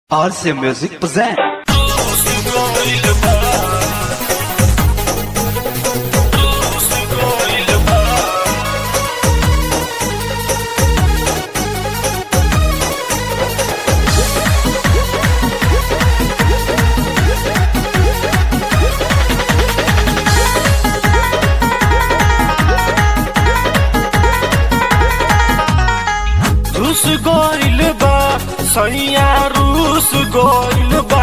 RC Music present. रूस गइल बा सैया रूस गइल बा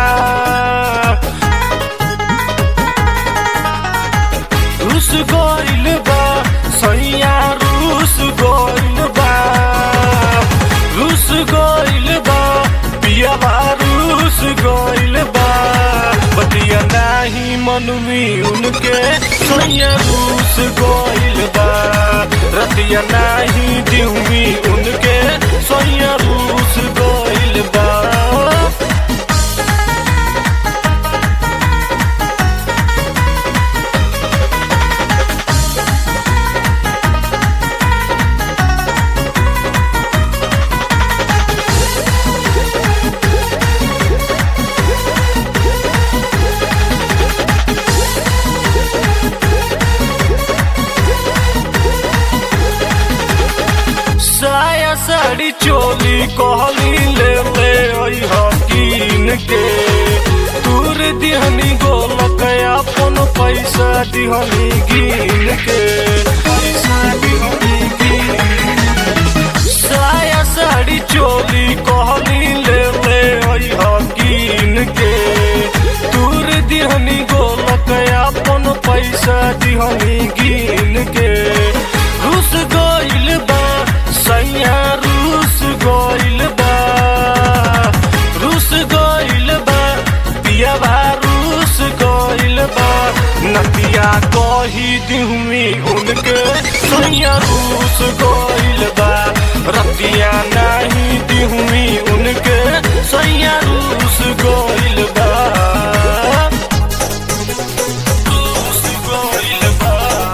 रूस गइल बा सैया रूस गइल बा रूस गइल बा पियाबा रूस गइल बा बतिया नाही मनमी उनके सैया रूस गइल बा रतिया नाही दिउमी उनके सैया रूस गइल बा साया साड़ी चोली कहली ले ले ओई हकीन के दूर दिहनी गोलक अपन पैसा दिहनी गिन के पैसा दिहनी गिन साया साड़ी चोली कहली ले ले ओई हकीन के दूर दिहनी गोलक अपन पैसा दिहनी गिन के रूस गइल बा सैया रूस गइल बा रूस गइल बा पियाबा रूस गइल बा नतिया कही दिहुमी उनके सैया रूस गइल बा रतिया नाही दिहुमी उनके सैया रूस गइल बा रूस गइल बा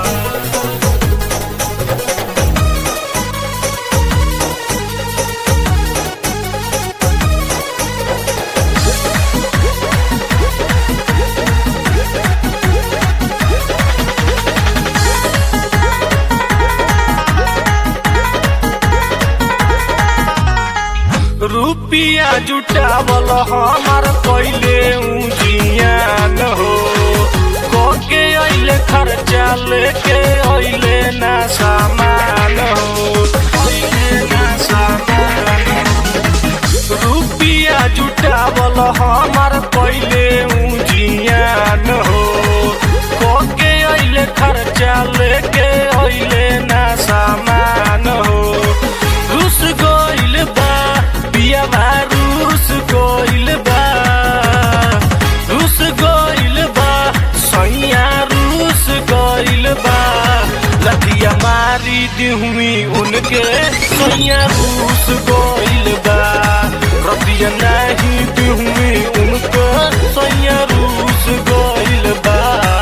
रुपिया जुटावल हमार पहिले उजियान हो कोके अइले खर्चा लेके अइले ना सामान हो अइले ना सामान रुपिया जुटावल हमार पहिले उजियान हो कोके अइले खर्चा लेके अइले ना सामान हो रूस गइल बा पियाबा रूस गइल बा रूस गइल बा सैया रूस गइल बा लठिया मारी दिहुमी उनके सैया रूस गइल बा रतिया नाही दिहुमी उनके सैया रूस गइल बा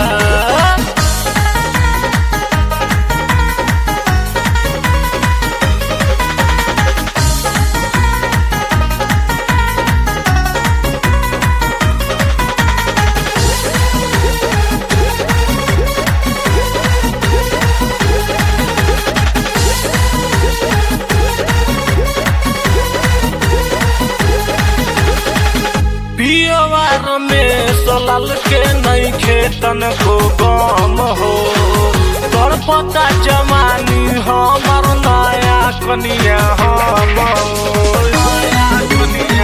पियवार में सलाल के नहीं खेतन को गम हो तोर पता जमानी हमार नया कनिया हम हो। नया कनिया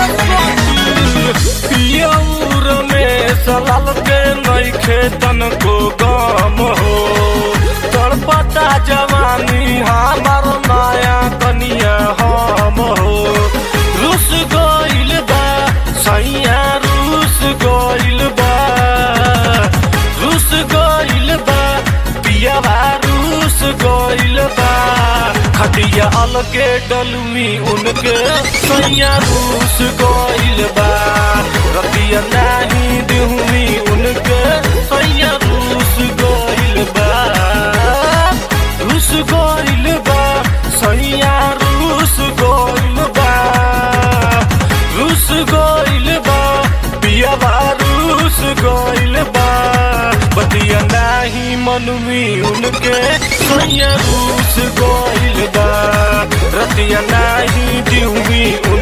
पियौर में सलाल के नहीं खेतन को गम हो तोर पता जवानी हमार नया कनिया हम हो रूस गइल बा सैया रूस गइल बा रूस गइल बा पियाबा रूस गइल बा खटिया अलगे डलमी उनके सैया रूस गइल बा रतिया नाही दिहुमी उनके सैया रूस गइल बा रूस गइल बा सैया रूस गइल बा रूस गइल गइल बा बतिया नाही मनवी उनके सैया रूस गइल बा रतिया नाही दिउमी